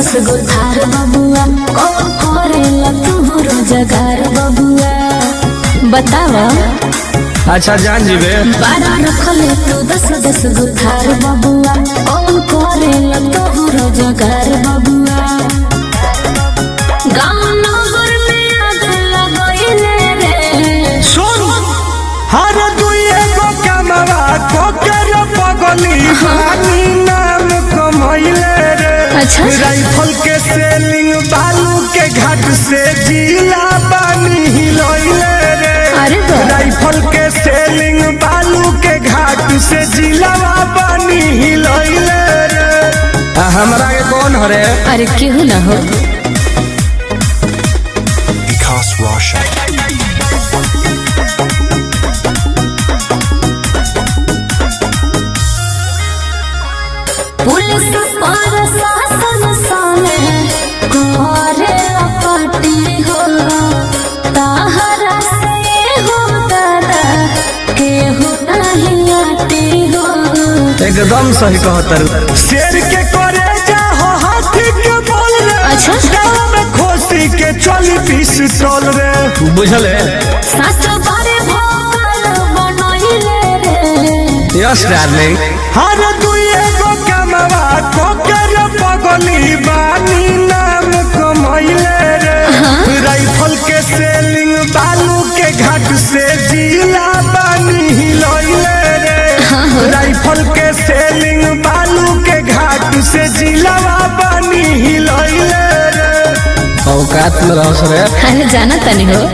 दस गो थार बबुआ कौन करेला तू रोजगार बबुआ बतावा अच्छा जान जीवे बारा रखले तू दस दस गो थार बबुआ कौन करेला तू रोजगार बबुआ गाँव नगर में आग लगैले रे सुन हर दुए गो कमवा कोकर पगली बानी नाम कमैले रे अच्छा। राइफल के सेलिंग बालू के घाट से जिला बानी हिलैले रे अरे बा। राइफल के सेलिंग बालू के घाट से जिला बानी हिलैले रे आ, हमरा के कौन हरे अरे केहू ना हो Vikas Roshan. पुलिस पर शासन सामे करे अपटी हो ताहरा से हो दादा केहू नहीं आती हो एकदम सही कहतर शेर के करे जा हो हाथी के बोल रे अच्छा। गाँव में खोसी के चली पिस्तौल रे बुझल है सच बारे भोल बनैले रे यस डार्लिंग हर दुए गो कमवा कोकर पगली बानी नाम कमैले रे राइफल के सेलिंग बालू के घाट से जिला बानी हिलैले रे राइफल के सेलिंग बालू के घाट से जिला बानी हिलैले रे औकात में रह रे अरे जाना तनी हो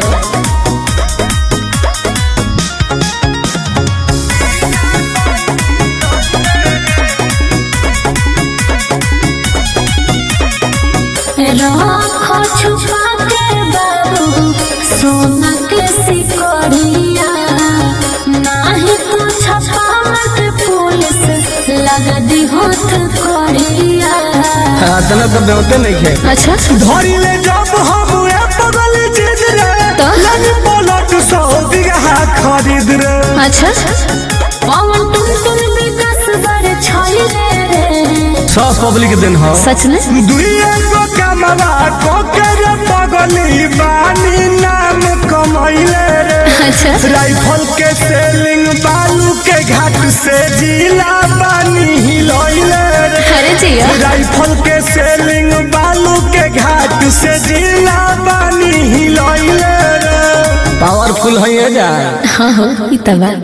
राखो छुपा के बाबू सोना के सिकड़िया नाही तो छपा मत पुलिस लगा दी होत कड़िया तना तो बेवते नहीं खे अच्छा धरी ले जब हम ए पगल चीज रे तो? लग पलट सौ बीघा खरीद रे अच्छा पवन तुम तुम विकास बर छाई रे सब पब्लिक दिन हो सच में दुइए गो कमवा कोकर पगली बानी नाम कमैले रे अच्छा राइफल के सेलिंग बालू के घाट से जिला बानी हिलैले रे अरे जिया राइफल के सेलिंग बालू के घाट से जिला बानी हिलैले रे पावरफुल है जा हाँ हो इतना